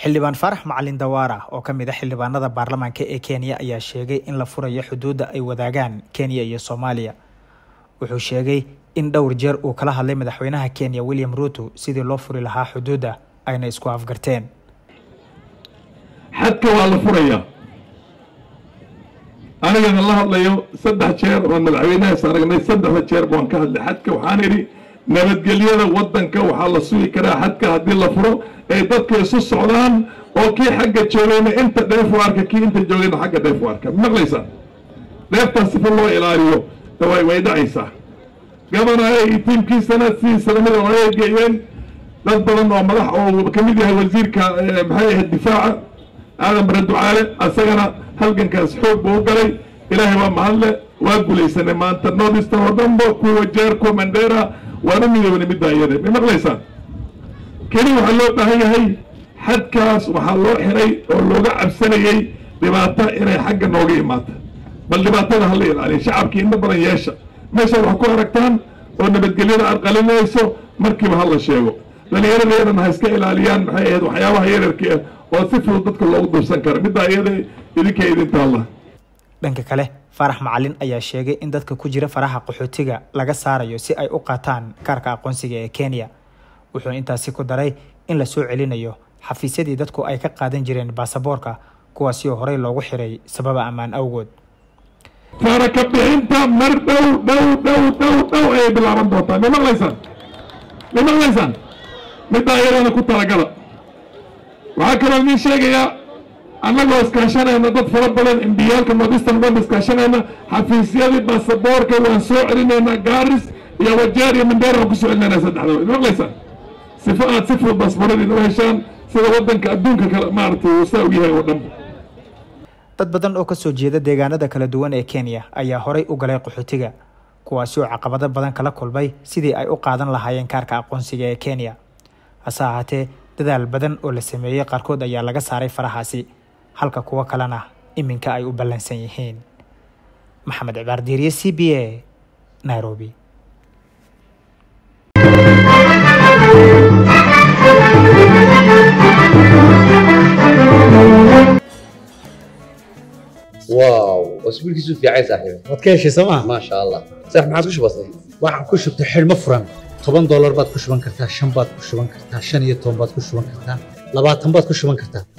xildhibaan faarax macalin dawaara oo ka mid a xildhibaanada baarlamaanka ee kenya ayaa sheegay in la furayo xuduudda ay wadaagaan kenya iyo soomaaliya wuxuu sheegay in dhowr jeer uu kala hadlay madaxweynaha kenya william ruuto sidii loo furi lahaa xuduudda ayna isku afgarteen xadka waa la furayaa anigana la hadlayo saddex jeer oo madaxweynahaas aragnay saddexda jeer baan ka hadlay xadka waxaan idhi nabadgelyada waddanka waxaa la sugi karaa xadka haddii la furo ay dadka isu socdaan oo kii xagga joogayna inta dheef u arka kii inta joogayna xagga dheef u arka maqlaysaa dheeftaas sifa loo ilaaliyo way way dhacaysaa gabanaha iyo tiimkiisana sidiisana mid oo ay geeyeen dad badan oo madax oo ka mid yahay wasiirka maxay ahayd difaaca aadan bare ducaale asagana halgankaas xoog buu u galay ilaahay waa mahadle waa gulaysanay maanta northeastern oo dhanba kuwa jeer kuwa mandera waana midoobnay middaa iyada ma maqlaysaa keli waxaa loo baahan yahay xadkaas waxaa loo xiray oo looga cabsanayey dhibaato inay xagga nooga imaato bal dhibaatada hala ilaaliya shacabkii inta badan yeesha meeshaad wax ku aragtaan oo nabadgelyada aad qalinayso markiiba hala sheego dhallinyaradeedana ha iska ilaaliyaan maxay ahayd waxyaabaha yararka ah oo si fudud dadka loogu dursan kara middaa iyada idinka idinta allah dhanka kale faarax macalin ayaa sheegay in dadka ku jira faraha qaxootiga laga saarayo si ay u qaataan kaarka aqoonsiga ee kenya wuxuu intaasi ku daray in la soo celinayo xafiisyadii dadku ay ka qaadan jireen baasaboorka kuwaasi oo horey loogu xiray sababa ammaan awgood faraka bixinta mar dhow dhow dhow dhow dhow ayay bilaaban doontaa ma maqlaysaan ma maqlaysaan middaa iyadana ku talagala waxaa kaloo idiin sheegayaa annagoo iskaashanayna dad fara badan imbiyaalka northeastern dhan iskaashanayna xafiisyadii baasaboorka waan soo celinaynaa gaaris iyo wajeer iyo mandera waan ku soo celinaynaa saddexdaba ma maqlaysaan sifo aad si fudud baasabooradiina u heshaan sida waddanka adduunka kale maaragtay uu saa u yahay oo dhan dad badan oo kasoo jeeda deegaanada kala duwan ee kenya ayaa horay u galay qaxootiga kuwaasi oo caqabado badan kala kulmay sidii ay u qaadan lahaayeen kaarka aqoonsiga ee kenya hase ahaatee dadaal badan oo la sameeyey qaarkood ayaa laga saaray farahaasi halka kuwo kalena iminka ay u ballansan yihiin maxamed cibaar diiriye c b a nairobi واو اسبوعك في عايز صاحبي waad ka heshay sooma ما شاء الله صح ما عاد وش بصير waxaan ku shubtay xidhmo furan toban doolar baad ku shuban kartaa shan baad ku shuban kartaa shan iyo toban baad ku shuban kartaa labaatan baad ku shuban kartaa